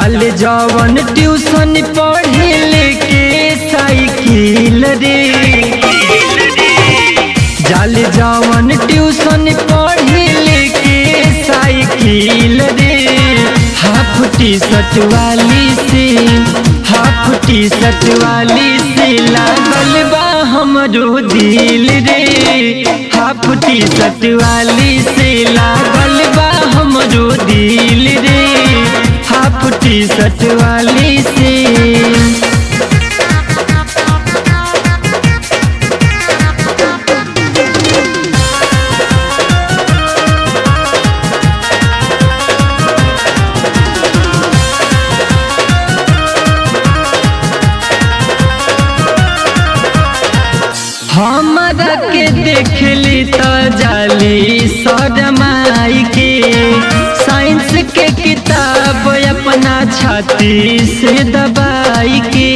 जाल जवन ट्यूशन पढ़े लेके साइकिल रे जाल जवन ट्यूशन पढ़े लेके साइकिल रे हाफ टी शर्ट वाली से हाफ टी शर्ट वाली से लागल बा हमरो दिल रे हाफ टी शर्ट वाली से लागल बा हमरो दिल रे हाफ टी शर्ट वाली से हमरा के देखली तो जाली सदमाई के साइंस के किताब अपना छाती से दबाई के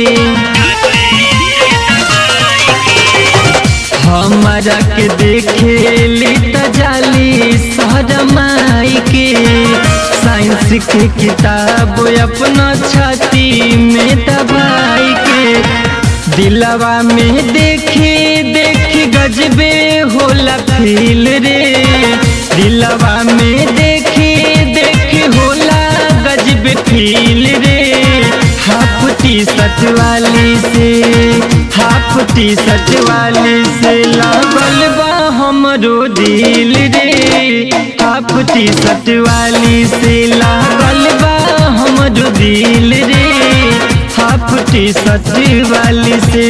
हमरा के देखली तो जाली सदमाई के साइंस के किताब अपना छाती में दबाई के दिलवा में देखे देख गजबे होला फील रे दिलवा में देखे देख होला गजबे फील रे हाफ टी शर्ट वाली से हाफ टी शर्ट वाली से लागल बा हमरो दिल रे हाफ टी शर्ट वाली से लागल बा हमरो दिल रे हाफ टी शर्ट वाली से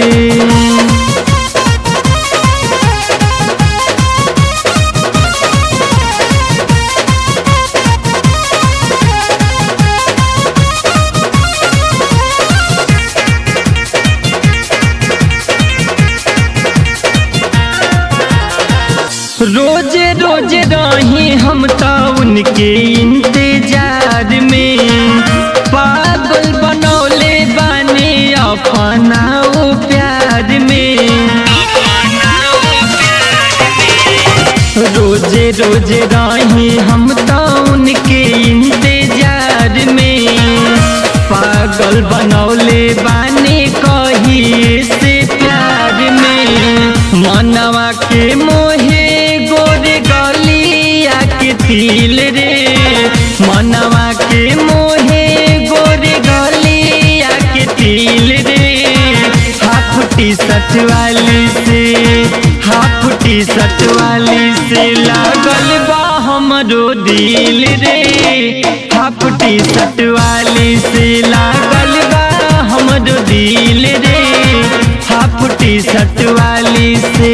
रोज रोज रही हम तो उनके इंतजार में पागल बनौले बानी अपना ओ प्यार में रोज रोज रही हम तो उनके इंतजार में पागल बनौले बानी कही से प्यार में मनवा के मोहे गोरे गलिया के तिल रे मनवा के मोहे गोरे गलिया के तिल रे हाफ टी शर्ट वाली से हाफ टी शर्ट वाली से लागल बा हमरो दिल रे हाफ टी शर्ट वाली से लागल बा हमरो दिल रे हाफ टी शर्ट वाली से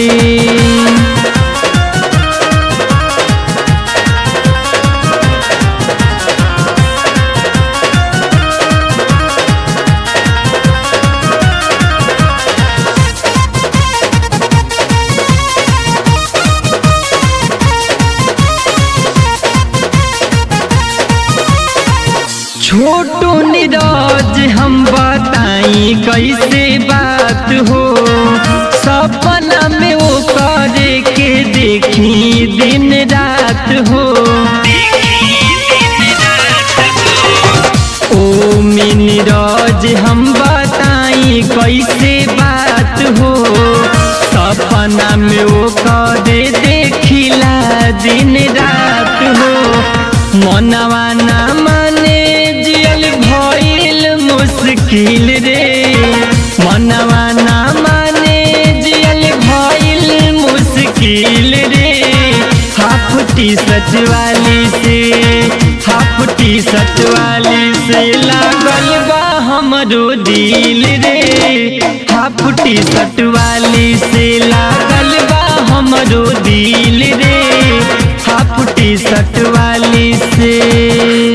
छोटू नीरज हम बताई कैसे बात हो सपना में वो करे के देखी दिन रात हो ओ नीरज हम बताई कैसे बात हो सपना में वो करे देखिला दिन रात हो मनवा ना माने जियल भइल मुश्किल रे मनवा ना माने जियल भइल मुश्किल रे हाफ टी शर्ट वाली से हाफ टी शर्ट वाली से लागल बा हमरो दिल रे हाफ टी शर्ट वाली से लागल बा हमरो दिल रे हाफ टी शर्ट वाली से